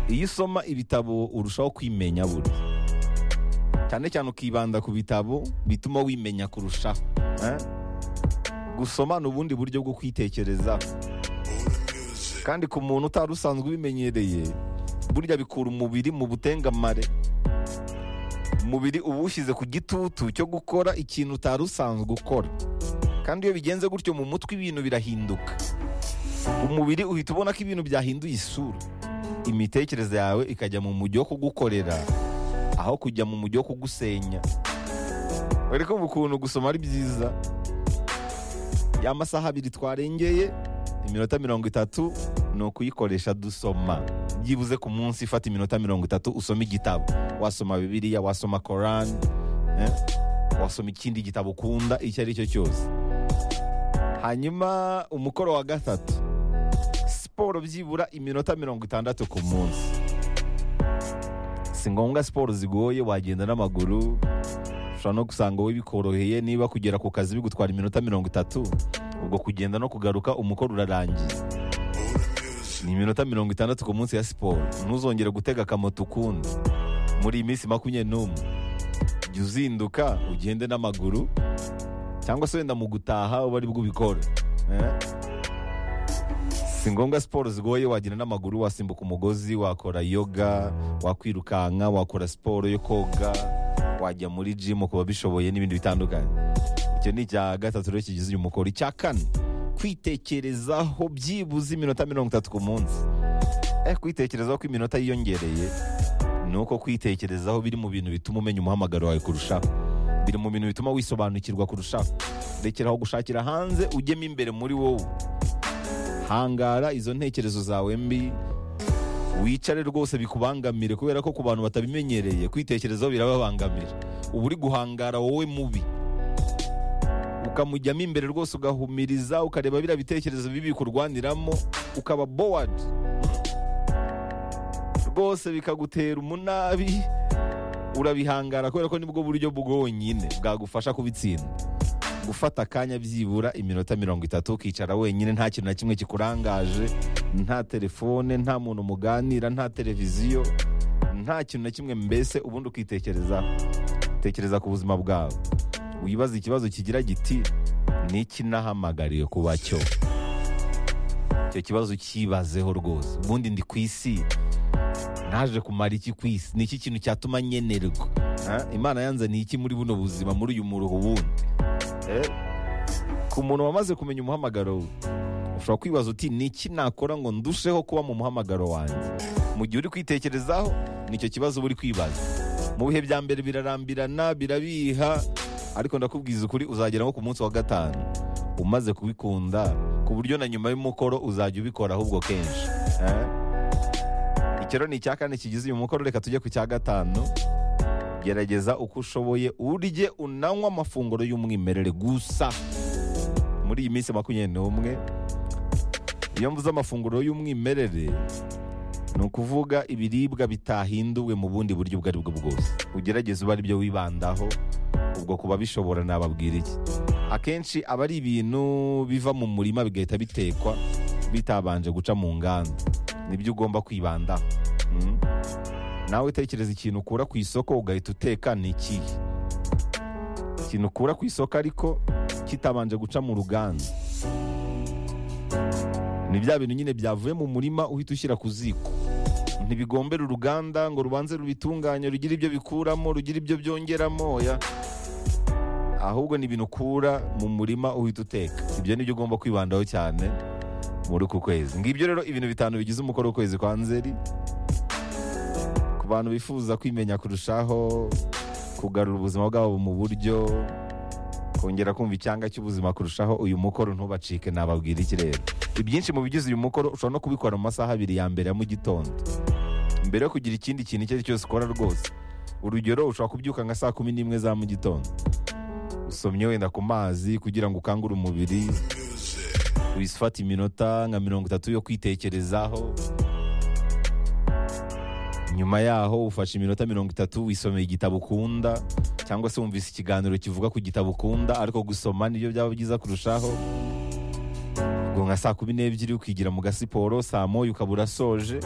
iyo usoma ibitabo urushaho kwimenya buri cyane cyane ukibanda ku bitabo bituma wimenya kurushaho eh? gusoma ni ubundi buryo bwo kwitekereza kandi ku muntu utari usanzwe ubimenyereye burya bikura umubiri mu butengamare umubiri uba uwushyize ku gitutu cyo gukora ikintu utari usanzwe ukora kandi iyo bigenze gutyo mu mutwe ibintu birahinduka umubiri uhita ubona ko ibintu byahinduye isura imitekerereze yawe ikajya mu mujyi wo kugukorera aho kujya mu mujyi wo kugusenya dore ko ukuntu gusoma ari byiza ya masaha abiri twarengeye iminota mirongo itatu ni ukuyikoresha dusoma byibuze ku munsi ifata iminota mirongo itatu usoma igitabo wasoma bibiliya wasoma korani eh? wasoma ikindi gitabo ukunda icyo ari cyo cyose hanyuma umukoro wa gatatu siporo byibura iminota mirongo itandatu ku munsi si ngombwa siporo zigoye wagenda n'amaguru ushobora no gusanga wowe bikoroheye niba kugera ku kazi bigutwara iminota mirongo itatu ubwo kugenda no kugaruka umukoro urarangiye ni iminota mirongo itandatu ku munsi ya siporo ntuzongere gutega akamoto ukundi muri iyi minsi makumyabiri n'umwe jya uzinduka ugende n'amaguru cyangwa se wenda mu gutaha uba ari bwo ubikora eh? si ngombwa siporo zigoye wagenda n'amaguru wasimbuka umugozi wakora yoga wakwirukanka wakora siporo yo koga wajya muri jimu ku babishoboye n'ibindi bitandukanye icyo ni icya gatatu rero kigize uyu mukoro icya kane kwitekerezaho byibuze iminota mirongo itatu ku munsi eh, kwitekerezaho ko iminota yiyongereye ni uko kwitekerezaho biri mu bintu bituma umenya umuhamagaro wawe kurushaho biri mu bintu bituma wisobanukirwa kurushaho rekeraho gushakira hanze ujyemo imbere muri wowe hangara izo ntekerezo zawe mbi wicare rwose bikubangamire kubera ko ku bantu batabimenyereye kwitekerezaho birababangamira uba uri guhangara wowe mubi ukamujyamo imbere rwose ugahumiriza ukareba biriya bitekerezo bibi bikurwaniramo ukaba bowadi rwose bikagutera umunabi urabihangara kubera ko nibwo buryo bwonyine bwagufasha kubitsinda gufata akanya byibura iminota mirongo itatu ukicara wenyine nta kintu na kimwe kikurangaje nta telefone nta muntu muganira nta televiziyo nta kintu na kimwe mbese ubundi ukitekereza tekereza ku buzima bwawe wibaza ikibazo kigira giti n'iki nahamagariye kuba cyo icyo kibazo ukibazeho rwose ubundi ndi ku isi naje kumara iki ku isi ni iki kintu cyatuma nkenerwa imana yanze ni iki muri buno buzima muri uyu muruho wundi ku muntu wamaze kumenya umuhamagaro we ushobora kwibaza uti ni iki nakora ngo ndusheho kuba mu muhamagaro wanjye mu gihe uri kwitekerezaho nicyo kibazo uba uri kwibaza mu bihe bya mbere birarambirana birabiha ariko ndakubwiza ukuri uzagera nko ku munsi wa gatanu umaze kubikunda ku buryo na nyuma y'umukoro uzajya ubikora ahubwo kenshi icyo rero ni icya kane kigize uyu mukoro reka tujye ku cya gatanu gerageza uko ushoboye urye unanywa amafunguro y'umwimerere gusa muri iyi minsi makumyabiri n'umwe iyo mvuze amafunguro y'umwimerere ni ukuvuga ibiribwa bitahinduwe mu bundi buryo ubwo ari bwo bwose ugerageza uba ari byo wibandaho ubwo kuba bishobora nababwira iki akenshi aba ari ibintu biva mu murima bigahita bitekwa bitabanje guca mu nganda nibyo ugomba kwibandaho nawe utekereza ikintu ukura ku isoko ugahita uteka ni ikihe ikintu ukura ku isoko ariko kitabanje guca mu ruganda ni bya bintu nyine byavuye mu murima uhita ushyira ku ziko ntibigombera uruganda ngo rubanze rubitunganye rugire ibyo bikuramo rugire ibyo byongeramo ya ahubwo ni ibintu ukura mu murima uhita uteka ibyo ni byo ugomba kwibandaho cyane muri uku kwezi ngibyo rero ibintu bitanu bigize umukoro w'ukwezi kwa nzeri ku bantu bifuza kwimenya kurushaho kugarura ubuzima bwabo mu buryo kongera kumva icyanga cy'ubuzima kurushaho uyu mukoro ntubacike nababwira iki rero ibyinshi mu bigize uyu mukoro ushobora no kubikora mu masaha abiri ya mbere ya mu gitondo mbere yo kugira ikindi kintu icyo ari cyo cyose ukora rwose urugero ushobora kubyuka nka saa kumi n'imwe za mu gitondo usomye wenda ku mazi kugira ngo ukangure umubiri wifate iminota nka mirongo itatu yo kwitekerezaho nyuma yaho ufashe iminota mirongo itatu wisomeye igitabo ukunda cyangwa se wumvise ikiganiro kivuga ku gitabo ukunda ariko gusoma nibyo byaba byiza kurushaho ngo nka saa kumi n'ebyiri ukigira mu gasiporo saa moya ukaba urasoje